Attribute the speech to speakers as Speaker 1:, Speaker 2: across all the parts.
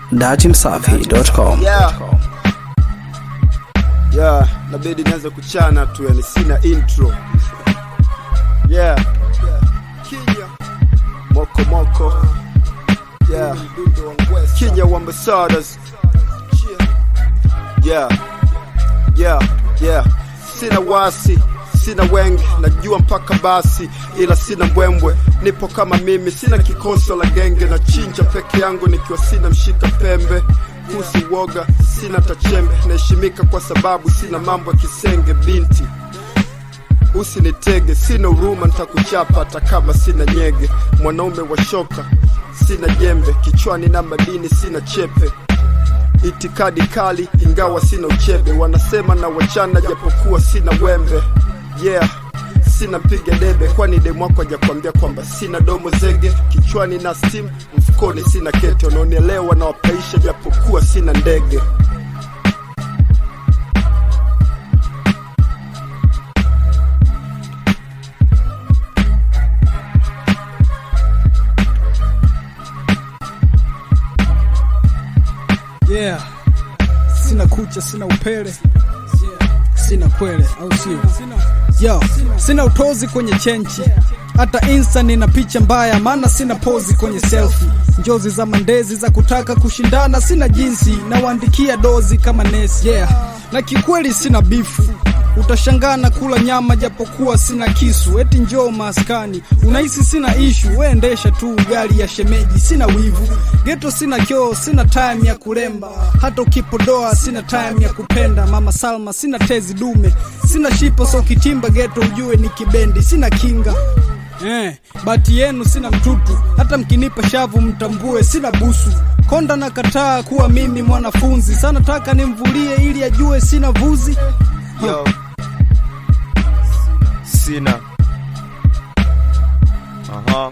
Speaker 1: datimsafi.com.
Speaker 2: yeah. yeah, nabidi nianze kuchana tu, yani sina intro yeah. Kinya moko moko yeah. Kinya wa ambassadors yeah. Yeah. Yeah. Sina wasi sina wengi najua mpaka basi ila sina mbwembwe nipo kama mimi sina kikoso la genge na chinja peke yangu nikiwa sina mshika pembe kusi woga sina tachembe naheshimika kwa sababu sina mambo ya kisenge binti usinitege sina huruma nitakuchapa hata kama sina nyege mwanaume wa shoka sina jembe kichwani na madini sina chepe itikadi kali ingawa sina uchebe wanasema na wachana japokuwa sina wembe yeah sina piga debe kwani demu wako hajakwambia kwamba sina domo zege kichwani na steam mfukoni sina kete unaonielewa na wapaisha japokuwa sina ndege
Speaker 3: yeah sina kucha sina upele sina kwele au sio yo sina utozi kwenye chenchi hata insta nina picha mbaya maana sina pozi kwenye selfie njozi za mandezi za kutaka kushindana sina jinsi nawaandikia dozi kama nesi yeah na kikweli sina bifu utashangaa na kula nyama japokuwa sina kisu eti njoo maskani unahisi sina ishu weendesha tu gari ya shemeji sina wivu geto sina kyoo sina time ya kuremba hata ukipodoa sina time ya kupenda mama salma sina tezi dume sina shipo so kitimba geto ujue ni kibendi sina kinga Eh, bati yenu sina mtutu, hata mkinipa shavu mtambue sina busu. Konda na kataa kuwa mimi mwanafunzi, sana taka nimvulie ili ajue sina vuzi.
Speaker 4: Yo. Sina. Aha.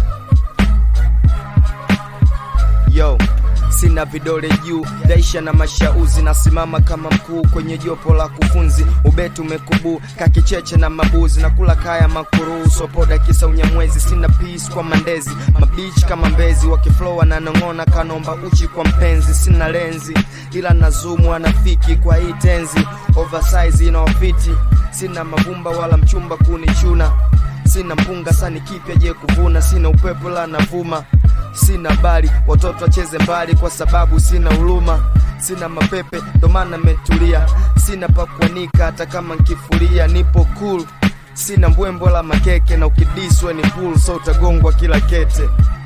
Speaker 4: Yo. Sina vidole juu, daisha na mashauzi, nasimama kama mkuu kwenye jopo la kufunzi. Ubetu umekubuu kakicheche na mabuzi, na kula kaya makuruu, sopoda kisa unyamwezi. Sina peace kwa mandezi, mabichi kama mbezi, wakiflow wananong'ona kanomba uchi kwa mpenzi. Sina lenzi ila nazumu anafiki kwa hii tenzi, oversize inaofiti. Sina mavumba wala mchumba kunichuna, sina mpunga sani kipya je kuvuna, sina upepo la navuma sina bali watoto wacheze mbali kwa sababu sina huruma sina mapepe ndo maana metulia sina pa kuanika hata kama nkifuria nipo cool sina mbwembwe la makeke na ukidiswe ni pool so utagongwa kila kete